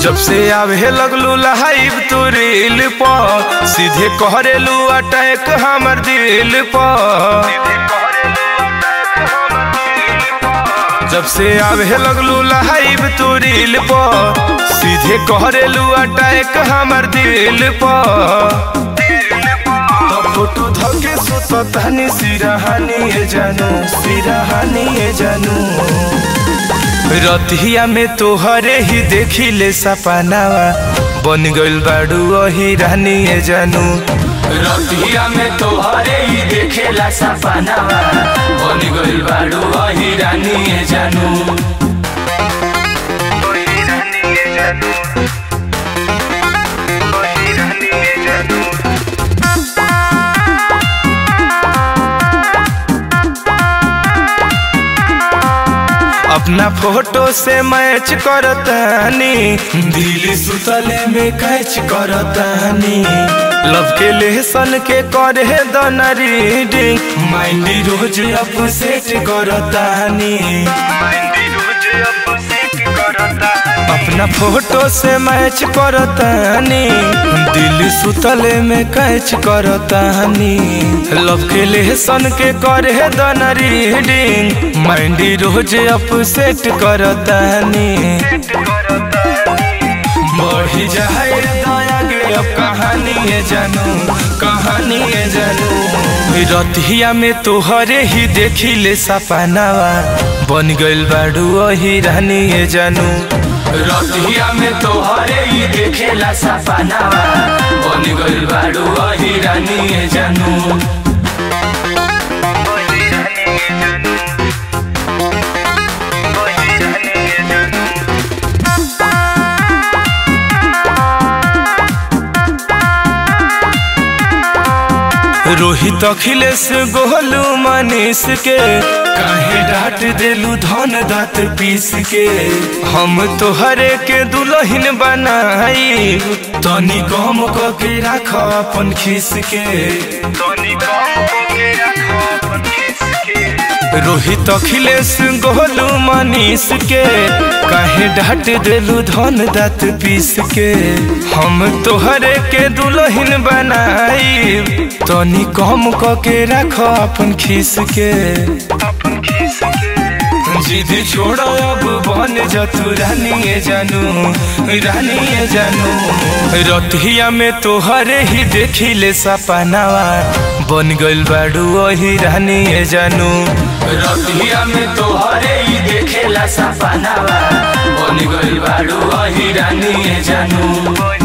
जब से आवे लगलू लहाइब तू रील पर सीधे कहरेलू अटैक हमर दिल पर जब से आवे लगलू लहाइब तू रील पर सीधे कहरेलू अटैक हमर दिल पर तो फोटो धके सुततानी सिरहानी ए जानू सिरहानी ए जानू रतिया में तोहरे ही देखी ले सपनावा बन गइल बाड़ू वही रानी ए जानू रतिया में तोहरे ही देखेला सपनावा बन गइल बाड़ू वही रानी ए जानू अपना फोटो से मैच करतानी दिल सुतले में कैच करतानी लव के लेसन के करे दना रीडिंग माइंड रोज अपसेट करतानी अपना फोटो से मैच करतानी दिल सुतले में कैच करतानी लव के लेसन के करे दना रीडिंग माइंड रोज अपसेट करतानी बढ़ी जाए दया गे अब कहानी है जानू कहानी है जानू रतिया में तोहरे ही देखी ले सपनावा बन गइल बाड़ू वही रानी है जानू रतिया में तोहरे ही देखेला सपनावा बन गइल बाड़ू वही रानी ए जानू रोहित अखिलेश गोलू मनीष के काहे डांट देलू धन दात पीस के हम तोहरे के दुल्हन बनाई तनी कम क के राख अपन खीस के तनी कम क के राख अपन खीस के रोहित अखिलेश गोलू मनीष के काहे डांट देलू धन दात पीस के हम तोहरे के दुल्हन बनाई तनी कम क के राख अपन खीस के जिद छोड़ अब बन जतू रानी जानू रानी जानू रतिया में तोहरे ही देखी ले सपनावा बन गइल बाड़ू वही रानी जानू रतिया में तोहरे ही देखेला सपनावा बन गइल बाड़ू वही रानी ए जानू